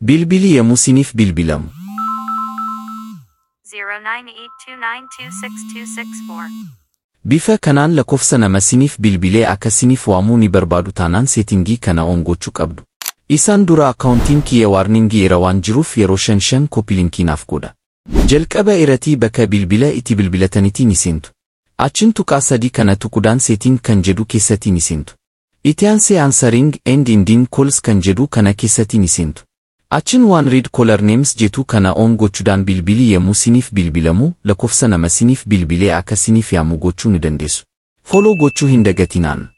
Bilbili yemmuu siniif bilbilamu. 0982926264. Bifa kanaan lakkoofsa nama siniif bilbilee akka siniif waamuu ni barbaadu taanaan seetingii kana on gochuu qabdu. Isaan dura akkaawuntiin kiyya waarningii irra waan jiruuf yeroo shan shan koppilinkii naaf godha. Jalqaba irratti bakka bilbila itti bilbilatanitti ni seentu. Achiin tuqaa sadii kana tuquudhaan seeting kan jedhu keessatti ni seentu. Itti aansee answering and ending calls kan jedhu kana keessatti ni seentu. Achiin waan read caller names jetu kana on gochuudhaan bilbilii yemmuu siniif bilbilamu lakkoofsa nama siniif bilbilee akka siniif yaamu gochuu ni dandeessu. Follow gochuu hin dagatinaan.